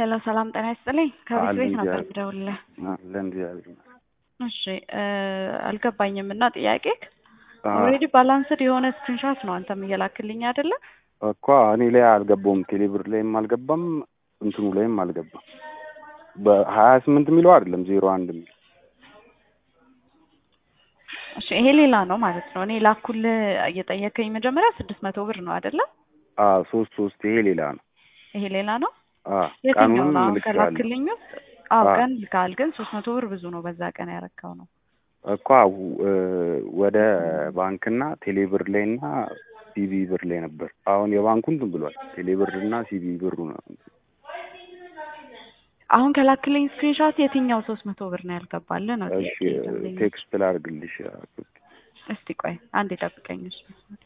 ሄሎ ሰላም ጤና ይስጥልኝ። ከቤት አለ ቤት ነበር እግዚአብሔር የምደውልልህ። አለ እግዚአብሔር ይመስገን። እሺ እ አልገባኝም እና ጥያቄ አዎ ኦልሬዲ ባላንስድ የሆነ ስክሪንሾት ነው አንተም እየላክልኝ አይደለ? እኮ እኔ ላይ አልገባውም። ቴሌብር ላይም አልገባም፣ እንትኑ ላይም አልገባም። በሀያ ስምንት የሚለው አይደለም ዜሮ አንድ የሚለው እሺ ይሄ ሌላ ነው ማለት ነው። እኔ ላኩልህ እየጠየከኝ መጀመሪያ ስድስት መቶ ብር ነው አይደለ? አዎ ሶስት ሶስት ይሄ ሌላ ነው። ይሄ ሌላ ነው። አዎ የትኛው ቀኑንም ነው አሁን ልኬዋለሁ ከላክልኝ ውስጥ? አዎ አዎ ቀን ልካል፣ ግን ሶስት መቶ ብር ብዙ ነው። በዛ ቀን ያረካው ነው። እኮ እ ወደ ባንክና ቴሌብር ላይና ሲቢ ብር ላይ ነበር። አሁን የባንኩ እንትን ብሏል። ቴሌብር እና ሲቢ ብሩ ነው። አሁን ከላክልኝ ስክሪንሾት የትኛው ሶስት መቶ ብር ነው ያልገባልህ ነው እሺ ጥያቄ ደንበኛ። ቴክስት ላድርግልሽ። እስቲ ቆይ አንዴ ጠብቀኝ። እሺ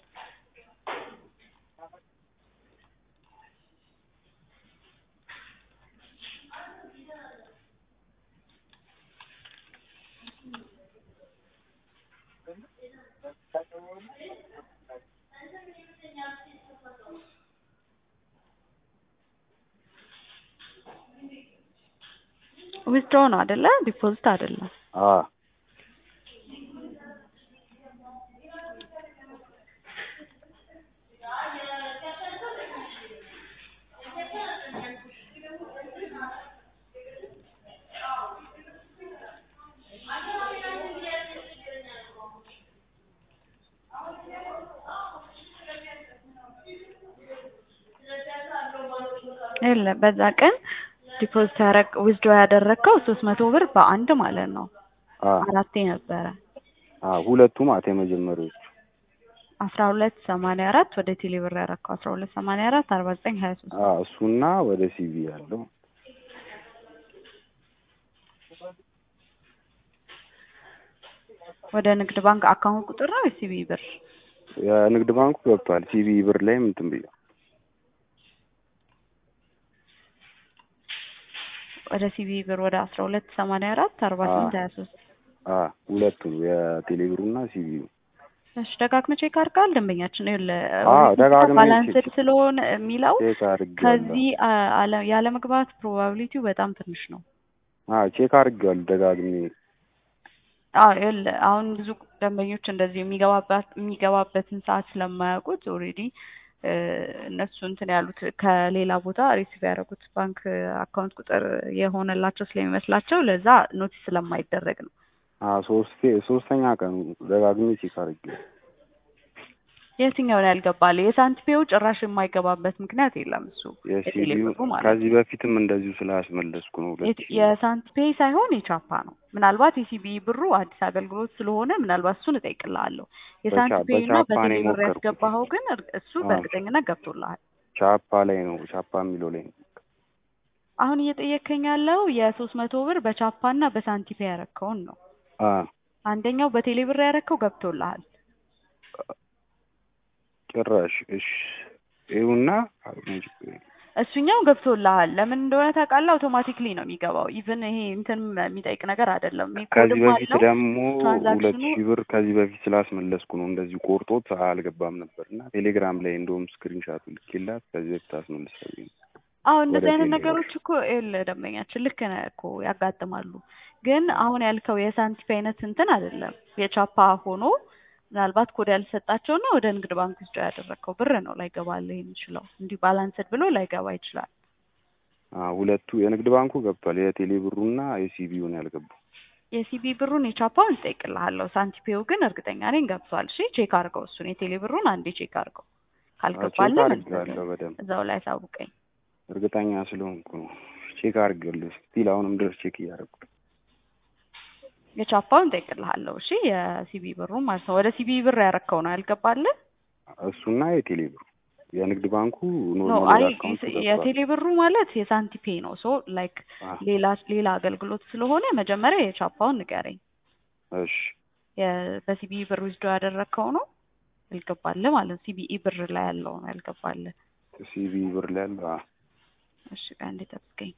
ዊዝድሮ ነው አይደለ? ዲፖዚት አይደለም። አዎ የለ በዛ ቀን ዲፖዚት ያረግ ዊዝድሮ ያደረግከው ሶስት መቶ ብር በአንድ ማለት ነው። አዎ አራቴ ነበረ አዎ ሁለቱ ማለት የመጀመሪያዎቹ አስራ ሁለት ሰማንያ አራት ወደ ቴሌ ብር ያረግከው አስራ ሁለት ሰማንያ አራት አርባ ዘጠኝ ሀያ ሶስት አዎ እሱና ወደ ሲቪ ያለው ወደ ንግድ ባንክ አካውንት ቁጥር ነው የሲቢ ብር የንግድ ባንኩ ገብቷል። ሲቪ ብር ላይም እንትን ብያ ወደ ሲቢ ብር ወደ አስራ ሁለት ሰማንያ አራት አርባ ስምንት ሀያ ሶስት አዎ ሁለቱ የቴሌብሩና ሲቪው እሺ ደጋግመህ ቼክ አድርገሃል ደንበኛችን ይኸውልህ አዎ ደጋግሜ ባላንስድ ቼክ ስለሆነ የሚለው ቼክ አድርጌዋለሁ። ከዚህ አ- አለ ያለመግባት ፕሮባቢሊቲው በጣም ትንሽ ነው። አዎ ቼክ አድርጌዋለሁ ደጋግሜ። አዎ ይኸውልህ አሁን ብዙ ደንበኞች እንደዚህ የሚገባባት የሚገባበትን ሰዓት ስለማያውቁት ኦልሬዲ እነሱ እንትን ያሉት ከሌላ ቦታ ሪሲቭ ያደረጉት ባንክ አካውንት ቁጥር የሆነላቸው ስለሚመስላቸው ለዛ ኖቲስ ስለማይደረግ ነው። አዎ ሶስቴ ሶስተኛ ቀኑ ደጋግሜ ቼክ አድርጌዋለሁ። የትኛውን ያልገባል? የሳንቲፔው ጭራሽ የማይገባበት ምክንያት የለም። እሱ የሲቪው የቴሌብሩ ማለት ነው። ከዚህ በፊትም እንደዚሁ ስላስመለስኩ ነው። ሁለት የት- ሺህ የሳንቲፔ ሳይሆን የቻፓ ነው። ምናልባት የሲቢ ብሩ አዲስ አገልግሎት ስለሆነ ምናልባት እሱን እጠይቅልሃለሁ። የሳንቲፔ እና በቻፓ ነው በቴሌ ብር የሞከርኩት። ያስገባኸው ግን እር- እሱ አዎ። በእርግጠኝነት ገብቶልሃል። ቻፓ ላይ ነው ቻፓ የሚለው ላይ ነው። አሁን እየጠየከኝ ያለው የሶስት መቶ ብር በቻፓ እና በሳንቲፔ ያረከውን ነው። አዎ አንደኛው በቴሌ ብር ያረከው ገብቶልሃል። ጭራሽ እሺ ይኸውና እሱኛው ገብቶልሃል። ለምን እንደሆነ ታውቃለህ? አውቶማቲክሊ ነው የሚገባው። ኢቭን ይሄ እንትን የሚጠይቅ ነገር አይደለም። ይሄ ከዚህ ኮድም በፊት አለው ደግሞ ሁለት ትራንዛክሽኑ ሺህ ብር ከዚህ በፊት ስላስመለስኩ ነው እንደዚሁ ቆርጦት አልገባም ነበር እና ቴሌግራም ላይ እንደውም ስክሪንሻቱ ልኬላት ከዚህ በፊት አስመልሳለሁ። አዎ እንደዚህ ወደ አይነት ቴሌ ነገሮች እኮ ይኸውልህ ደንበኛችን ልክ ነህ እኮ ያጋጥማሉ። ግን አሁን ያልከው የሳንቲም አይነት እንትን አይደለም። የቻፓ ሆኖ ምናልባት ኮድ ያልሰጣቸውና ወደ ንግድ ባንክ ውስጥ ያደረግከው ብር ነው ላይገባልህ የሚችለው። እንዲህ ባላንስድ ብሎ ላይገባ ይችላል። አዎ ሁለቱ የንግድ ባንኩ ገብቷል። የቴሌ ብሩና የሲቢውን ያልገባው የሲቢ ብሩን የቻፓውን እጠይቅልሃለሁ። ሳንቲፔው ግን እርግጠኛ ነኝ ገብቷል። እሺ ቼክ አድርገው እሱን የቴሌ ብሩን አንዴ ቼክ አድርገው። ቼክ ካልገባልህ አድርጌዋለሁ በደንብ እዛው ላይ አሳውቀኝ። እርግጠኛ ስለሆንኩ ነው። ቼክ አድርጌዋለሁ። ስቲል አሁንም ድረስ ቼክ እያደረኩ ነው። የቻፓውን እጠይቅልሃለሁ። እሺ የሲቢ ብሩን ማለት ነው። ወደ ሲቢ ብር ያረከው ነው ያልገባልህ? እሱና የቴሌ ብሩ የንግድ ባንኩ ኖ ኖርማል አይ ወደ አካውንቱ ገብቷል። የቴሌ ብሩ ማለት የሳንቲፔ ነው። ሶ ላይክ አ ሌላ ሌላ አገልግሎት ስለሆነ መጀመሪያ የቻፓውን ንገረኝ። እሺ የ- በሲቢ ብር ውስዶ ያደረግከው ነው ያልገባልህ ማለት ነው። ሲቢኢ ብር ላይ ያለው ነው ያልገባልህ። ሲቢ ብር ላይ ያለው አዎ እሺ አንዴ ጠብቀኝ።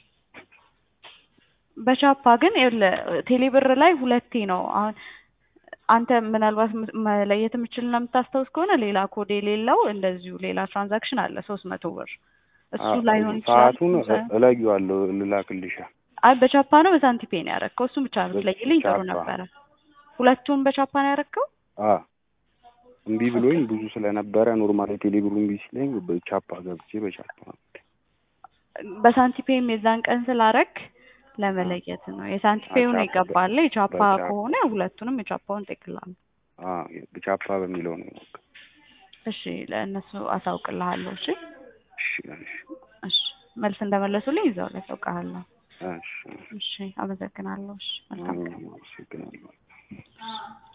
በቻፓ ግን ይኸውልህ ቴሌ ብር ላይ ሁለቴ ነው አሁን አንተ ምናልባት ም- መለየት የምችልና የምታስታውስ ከሆነ ሌላ ኮድ የሌለው እንደዚሁ ሌላ ትራንዛክሽን አለ ሶስት መቶ ብር እሱ አ- ላይሆን ይችላል። ሰዓቱን እ- እለየዋለሁ ልላክልሻ አይ በቻፓ ነው በሳንቲፔ ነው ያረከው? እሱን ብቻ ብትለይልኝ ጥሩ በቻፓ። ነበረ። ሁለቱን በቻፓ ነው ያረከው? አ እምቢ ብሎኝ ብዙ ስለነበረ ኖርማል ቴሌብሩ እምቢ ሲለኝ በቻፓ ገብቼ በቻፓ በሳንቲፔም የዛን ቀን ስላረክ ለመለየት ነው። የሳንቲፔው ነው ቻፓ- ይገባል። የቻፓ በቻፓ። ከሆነ ሁለቱንም የቻፓውን ጠቅላላ አ በቻፓ በሚለው ነው የሞከርኩት። እሺ፣ ለእነሱ አሳውቅልሃለሁ። እሺ፣ እሺ እሺ እሺ፣ መልስ እንደመለሱልኝ ይዘው ላይ አሳውቅሃለሁ። እሺ እሺ፣ አመሰግናለሁ። እሺ፣ መልካም ቀን። አመሰግናለሁ።